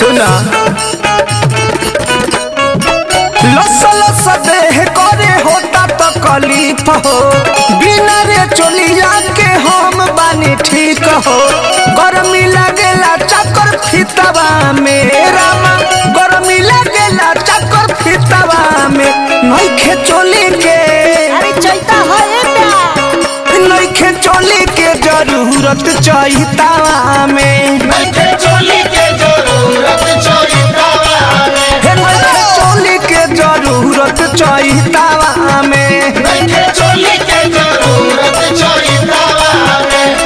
सुना लस लस देह करे होता तो कलीफ हो बिना रे चोलिया के हम बानी ठीक हो गर्मी लगेला चक्कर फितवा में रामा गर्मी लगेला चक्कर फितवा में नइखे चोली के अरे चलता है प्यार नइखे चोली के जरूरत चाहितावा में नइखे चोली के जरूरत चोइतावा में हे नइखे चोली के जरूरत चाहितावा में नइखे चोली के जरूरत चोइतावा में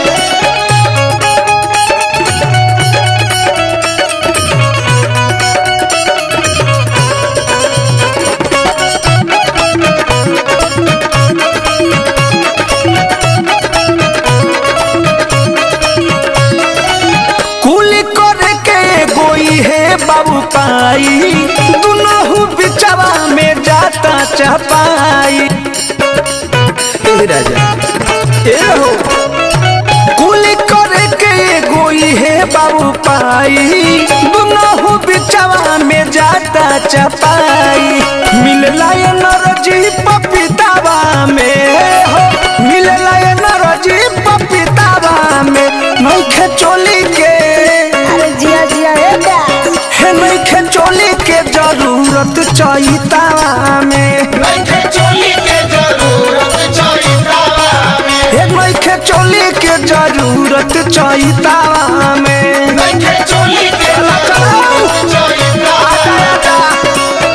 कुली करे के गोई है बाबू पाई दुनहु बिचवा में जाता चपाई ए राजा ए हो कुली करे के गोई है बाबू पाई दुनहु बिचवा में जाता चपाई मिलला ये नरजी पपीतावा में हो मिलला ये नरजी पपीतावा में नइखे चोली के अरे जिया जिया है प्यार हे नइखे चोली के जरूरत चाहितावा में नइखे चोली के जरूरत चोइतावा में हे नइखे चोली के जरूरत चाहितावा में नइखे चोली के जरूरत चोइतावा में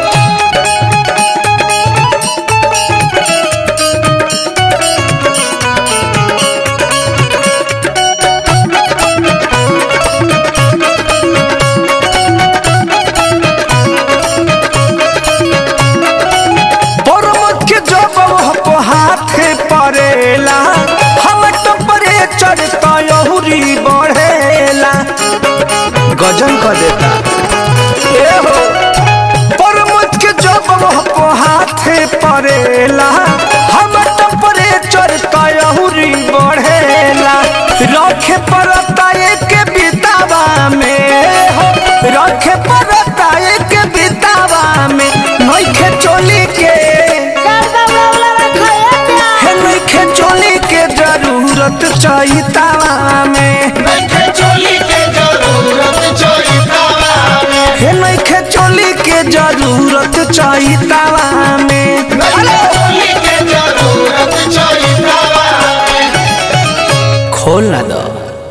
परमत के जब वह हाथे पड़ेला हम टेम्परेचर तयहुरी बढ़ेला गजन कर देता ए हो परमत के जब वह हाथे पड़ेला हम टेम्परेचर तयहुरी बढ़ेला रखे पड़ता एक बितावा में हो रखे पड़ता एक बितावा में नइखे चोली के डर बाबला रखा है प्यार हे नइखे चोली के जरूरत चाहितावा में नइखे चोली के जरूरत चोइतावा में हे नइखे चोली के जरूरत चाहितावा में नइखे चोली के जरूरत चोइतावा में खोल ना दो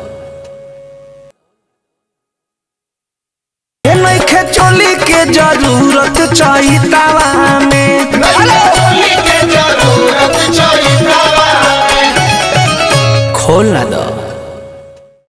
हे नइखे चोली के जरूरत चाहितावा में नइखे चोली के जरूरत चोइतावा में खोल ना दो